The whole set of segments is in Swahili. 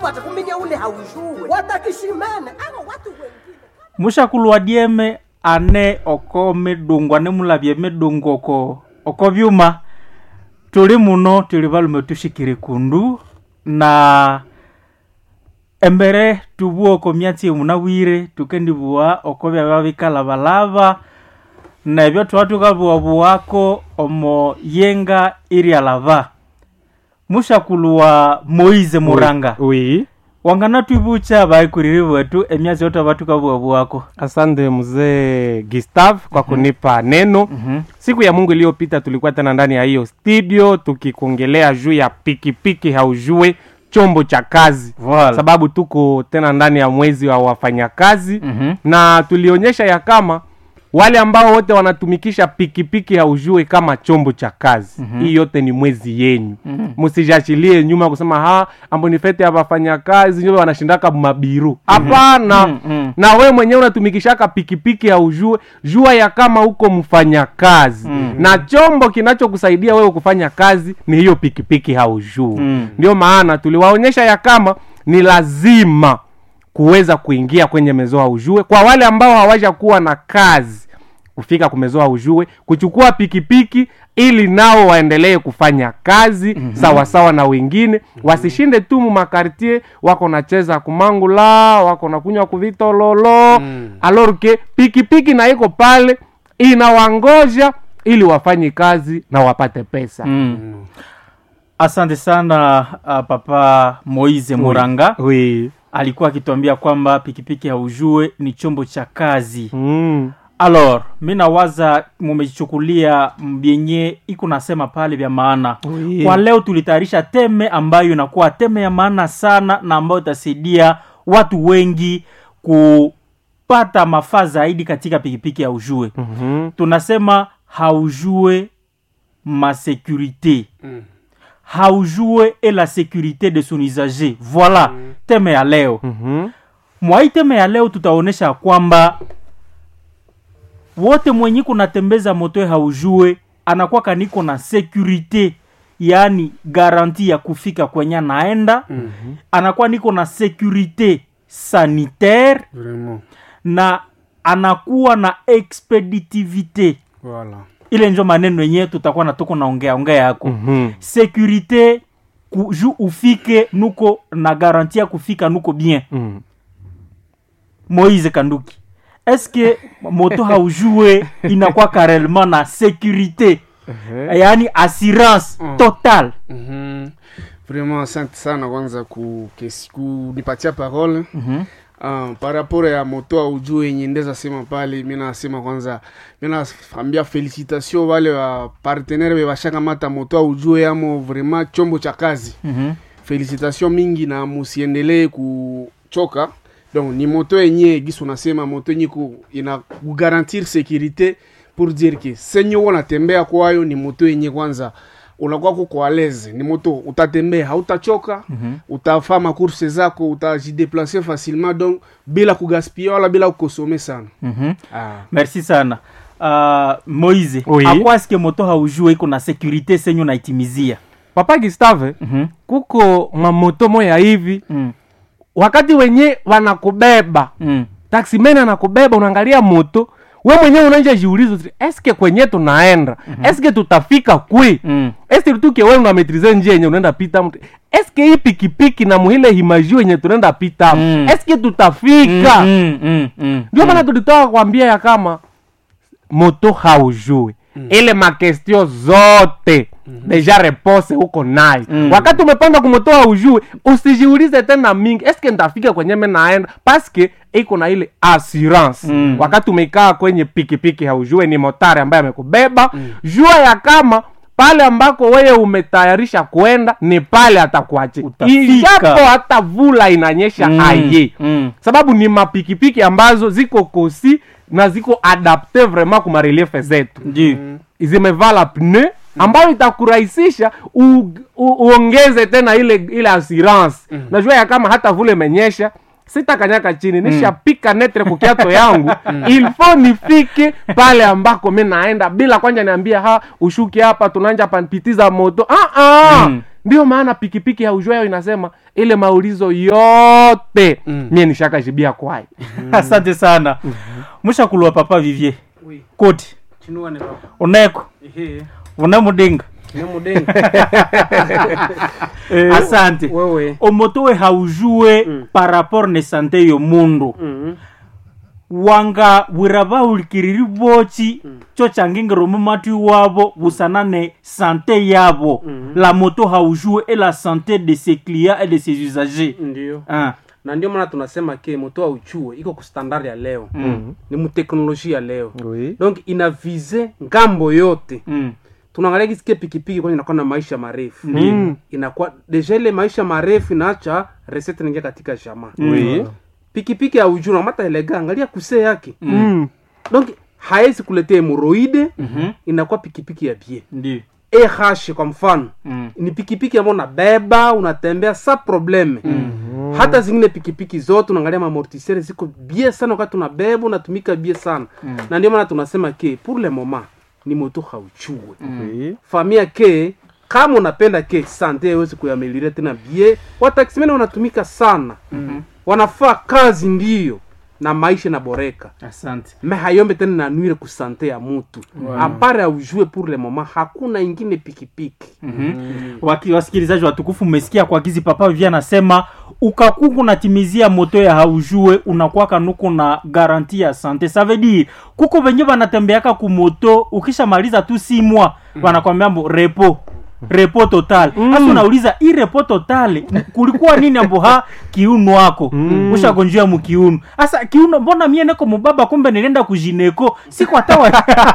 watakuminya ule haujue watakishimene abo watu wengine mushakulwa dieme ane oko midungu ane mulavye midungu oko oko vyuma tuli muno tuli valume tushikire kundu na embere tuvua oko myatsi emunawire tukendivua oko vyava vikalavalava nebyo tuva tukavuavuako omo yenga irialava mushakulwa moize muranga oui wangana twivucha vaikuriri wetu emyatsi yote va tukavuavuako asante mzee gustav kwa kunipa neno Mhm. siku ya mungu iliyopita tulikuwa tena ndani ya hiyo studio tukikuongelea juu ya pikipiki haujue chombo cha kazi Voilà. sababu tuko tena ndani ya mwezi wa wafanyakazi Mhm. na tulionyesha ya kama wale ambao wote wanatumikisha pikipiki haujue kama chombo cha kazi mm-hmm. hii yote ni mwezi yenyu msijashilie nyuma kusema ha ambonifete ya wafanyakazi njo wanashindaka mabiru hapana Mhm. na we mwenyewe unatumikishaka pikipiki haujue jua ya kama uko mfanyakazi Mm. na chombo kinachokusaidia wewe kufanya kazi ni hiyo pikipiki haujue Mm. ndio maana tuliwaonyesha ya kama ni lazima kuweza kuingia kwenye mezoa ujue kwa wale ambao hawaja kuwa na kazi kufika kumezoa ujue kuchukua pikipiki ili nao waendelee kufanya kazi mm-hmm. sawasawa na wengine mm-hmm. wasishinde tu mumakartie wako nacheza kumangula wako nakunywa kuvitololo mm. alorke pikipiki na iko pale inawangoja ili wafanye kazi na wapate pesa Mm. asante sana uh, papa moise muranga oui. alikuwa akituambia kwamba pikipiki haujue ni chombo cha kazi mm. alors mi nawaza mumechukulia vyenye iko nasema pale vya maana Oui. kwa leo tulitayarisha teme ambayo inakuwa teme ya maana sana na ambayo itasaidia watu wengi kupata mafaa zaidi katika pikipiki haujue Mhm. tunasema haujue ma sécurité haujue et la sécurité de son usager voilà teme ya leo Mhm. mwa hii teme ya leo tutaonyesha kwamba wote mwenye kunatembeza moto haujue anakuwa kaniko na sécurité yaani garanti ya kufika kwenye anaenda mm-hmm. anakuwa niko na sécurité sanitaire Vraiment. na anakuwa na expeditivité Voilà. ile njo maneno yenyewe tutakuwa na tuko naongea ongea yako Mhm. sécurité ku, ju ufike nuko na garanti ya kufika nuko bien Mm. moise kanduki eske moto haujue inakuwa karellement na sécurité yaani assurance Mm. totale Mhm. Vraiment asante sana kwanza ku- kes- kunipatia parole Mhm. Uh, par rapport ya moto aujue yenye ndeza sema pale mi nasema kwanza mi naambia felicitation wale wa partenaire be bashakamata moto aujue amo vraiment chombo cha kazi Mhm. felicitation mingi na musiendelee kuchoka donc ni moto yenye gisu nasema moto yenye ku- ina kugarantir sécurité pour dire que senye uko natembea kwayo ni moto yenye kwanza unakuwa kuko aleze ni moto utatembea hautachoka mm-hmm. utafaa makurse zako utajideplace facilement donc bila kugaspia wala bila kukosome sana Mhm. ah. merci sana uh, moise Oui. akwa eske moto haujue iko na sécurité senyu naitimizia papa gustave Mhm. kuko mamoto moya hivi Mm. wakati wenye wanakubeba Mm. taksimeni anakubeba unaangalia moto we mwenyewe unaanja jiulizo eske kwenye tunaenda mm-hmm. eske tutafika kwi Mm. eske tuke we unametrize njia yenye unaenda pita mtu eske hii pikipiki na muhile himajio yenye tunaenda pita Mm. eske tutafika Mm, mm, mm, ndio mm. maana tulitoka kwambia ya kama moto haujui mm. ile makestio zote mm-hmm. deja repose huko nayo Mm. wakati umepanda kumoto haujui usijiulize tena mingi eske ntafika kwenye me naenda paske iko na ile assurance Mm. wakati umekaa kwenye pikipiki haujue ni motari ambaye amekubeba mm. jua ya kama pale ambako wewe umetayarisha kwenda ni pale atakuachia Utafika. ijapo hata vula inanyesha Mm, aye mm. sababu ni mapikipiki ambazo ziko kosi na ziko adapte vraiment kuma reliefe zetu Ndio. zimevala pne ambayo itakurahisisha u, u, uongeze tena ile ile assurance najua ya kama hata vule imenyesha sitakanyaka chini nishapika netre kukiato yangu ilfo nifike pale ambako mi naenda bila kwanja niambia ha ushuki hapa tunanja panpitiza moto ah, ah. Mm. ndio maana pikipiki ya ujwayo inasema ile maulizo yote mie nishakajibia kwayo asante sana mushakulwa papa vivier Oui. koti Chinua ni baba. uneko Ehe. unamudenga Ni mudenga. asante Wewe. omoto we haujue Mm. par rapport ne sante yo mundu Mhm. wanga bwira bahulikiriri bochi cho changingiro mumati wabo busana ne sante yabo la moto haujue et la santé de ses clients et de ses usagers Ndio. ah. Na ndio maana tunasema ke moto auchue iko ku standard ya leo. mm. Ni muteknolojia ya leo. oui. Donc ina vise ngambo yote. Mm. Tunaangalia kisikia pikipiki kwani inakuwa na maisha marefu. Mm. Inakuwa deja ile maisha marefu inaacha recette inaingia katika jamaa. Oui. Pikipiki ya ujuna mata elega angalia kuse yake. Mm. Donc haezi kuletea hemoroide Mhm. inakuwa pikipiki ya bie. ndio eh kwa mfano Mm. ni pikipiki ambayo unabeba unatembea sa probleme mm. hata zingine pikipiki zote unaangalia mamortisere ziko bie sana wakati unabeba unatumika bie sana mm. na ndio maana tunasema ke pour le moment ni moto hauchue Oui. famia ke kama unapenda ke sante yawezi kuyamelire tena bie wataksimene wanatumika sana mm-hmm. wanafaa kazi ndiyo na maisha inaboreka asante me hayombe tena nanwire kusante ya mutu wow. apare aujue pour le moment hakuna ingine pikipiki Waki- wasikilizaji watukufu mmesikia kwa gizi papa vivia anasema ukakuku unatimizia moto ya haujue unakwaka nuko na garanti ya sante ça veut dire kuko venye wanatembeaka kumoto ukishamaliza tu si mwa wanakwambia mbo repo repo total hasa unauliza hii repo total kulikuwa nini ambo ha kiuno wako mm. ushagonjia mukiuno hasa kiuno mbona mie neko mubaba kumbe nilienda kujineko sikwatawa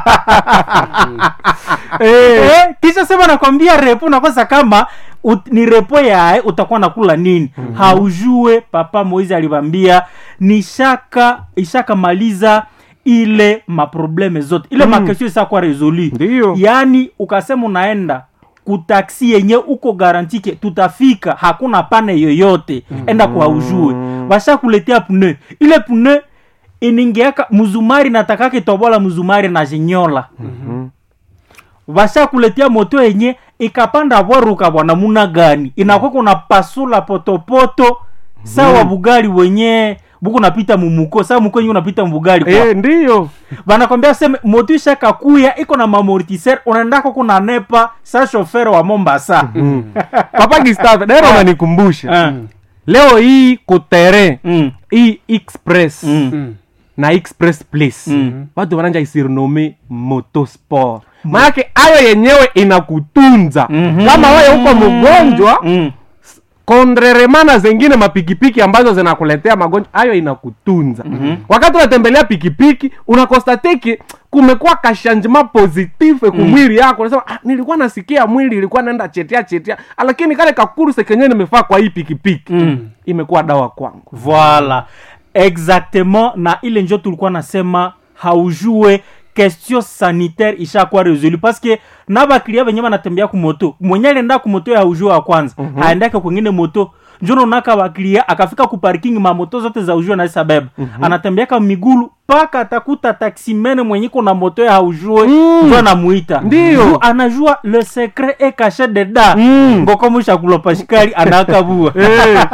eh, kisha sema nakwambia repo nakosa kama ut, ni repo yae utakuwa nakula nini mm-hmm. haujue papa moizi alivambia nishaka ishakamaliza ile maprobleme zote ile mm. makesio isakuwa resolu Ndiyo. yaani ukasema unaenda kutaksi yenye uko garantike tutafika hakuna pane yoyote mm. enda kwa haujue washakuletea pune ile pune iningeaka mzumari natakake tobola mzumari na jinyola vashakuletea moto yenye ikapanda bwaruka bwana muna gani inakuwa kuna pasula potopoto sawa bugali wenye buku napita mumuko sawa muko yenye unapita mbugali kwa Eh, ndiyo banakwambia seme moto ishakakuya iko na mamortiser unaendako kuna nepa sa shofere wa mombasa papa gistave dairo unanikumbusha Ah. leo hii kutere Mm. hii express Mm. na express place Mm. watu wananja isirinome motosport maanake ayo yenyewe inakutunza Mhm. kama wewe uko mgonjwa Mm. kondreremana zengine mapikipiki ambazo zinakuletea magonjwa ayo inakutunza wakati unatembelea pikipiki unakostateki kumekuwa kashanjima positive kumwili yako unasema ah, nilikuwa nasikia mwili ilikuwa naenda chetea chetea lakini kale kakuruse kenyewe nimefaa kwa hii pikipiki Mm. imekuwa dawa kwangu voilà exactement na ile njo tulikuwa nasema haujue question sanitaire ishakuwa resolu parce que na baklia benye banatembea kumoto mwenye alienda kumoto ya haujue wa kwanza mm-hmm. aendake kwengine moto njono naka baklia akafika kuparking mamoto zote za ujue naisa beba mm-hmm. anatembeaka migulu mpaka atakuta taksimene mwenye kuna moto ya haujue mm. njo anamuita Ndio. Juu anajua le secret e caché dedans Mm. ngoko mushakula pashikali anakabua Eh.